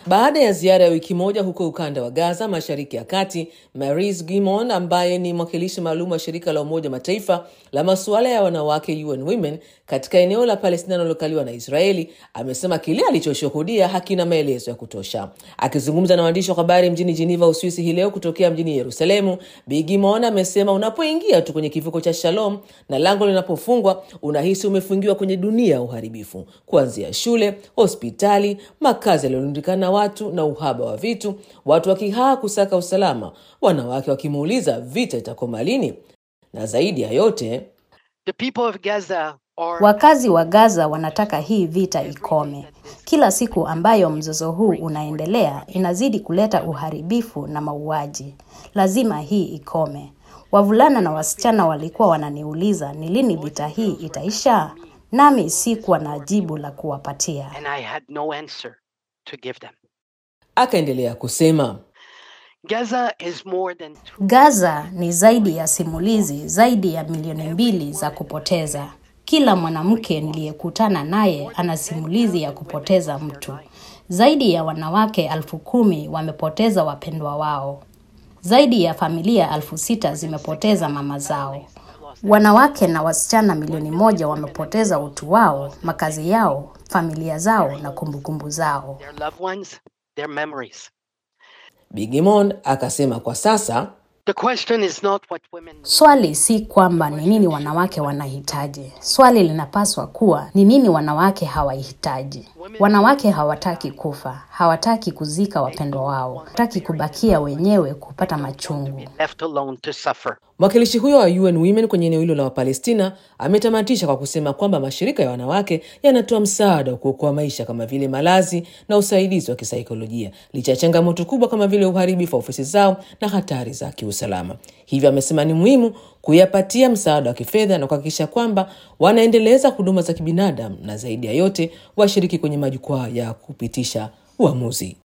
Baada ya ziara ya wiki moja huko ukanda wa Gaza, mashariki ya kati, Marise Gimon ambaye ni mwakilishi maalum wa shirika la Umoja Mataifa la masuala ya wanawake UN Women katika eneo la Palestina linalokaliwa na Israeli amesema kile alichoshuhudia hakina maelezo ya kutosha. Akizungumza na waandishi wa habari mjini Geneva, Uswisi hii leo kutokea mjini Yerusalemu, Bi Gimon amesema unapoingia tu kwenye kivuko cha Shalom na lango linapofungwa, unahisi umefungiwa kwenye dunia ya uharibifu, kuanzia shule, hospitali, makazi yaliyorundikana na watu na uhaba wa vitu, watu wakihaa kusaka usalama, wanawake wakimuuliza vita itakoma lini, na zaidi ya yote The people of Gaza are Wakazi wa Gaza wanataka hii vita ikome. Kila siku ambayo mzozo huu unaendelea inazidi kuleta uharibifu na mauaji. Lazima hii ikome. Wavulana na wasichana walikuwa wananiuliza ni lini vita hii itaisha, nami sikuwa na jibu la kuwapatia. and I had no answer to give them. akaendelea kusema Gaza is more than two Gaza ni zaidi ya simulizi zaidi ya milioni mbili za kupoteza. Kila mwanamke niliyekutana naye ana simulizi ya kupoteza mtu. Zaidi ya wanawake elfu kumi wamepoteza wapendwa wao. Zaidi ya familia elfu sita zimepoteza mama zao. Wanawake na wasichana milioni moja wamepoteza utu wao, makazi yao, familia zao na kumbukumbu zao. their loved ones, their memories. Bigimon akasema kwa sasa The question is not what women Swali si kwamba ni nini wanawake wanahitaji. Swali linapaswa kuwa ni nini wanawake hawahitaji. Wanawake hawataki kufa, hawataki kuzika wapendwa wao, hawataki kubakia wenyewe kupata machungu. be left alone to suffer. Mwakilishi huyo wa UN Women kwenye eneo hilo la Wapalestina ametamatisha kwa kusema kwamba mashirika ya wanawake yanatoa msaada wa kuokoa maisha kama vile malazi na usaidizi wa kisaikolojia licha ya changamoto kubwa kama vile uharibifu wa ofisi zao na hatari za kiusalama. Hivyo amesema ni muhimu kuyapatia msaada wa kifedha na kuhakikisha kwamba wanaendeleza huduma za kibinadamu na zaidi ya yote washiriki kwenye majukwaa ya kupitisha uamuzi.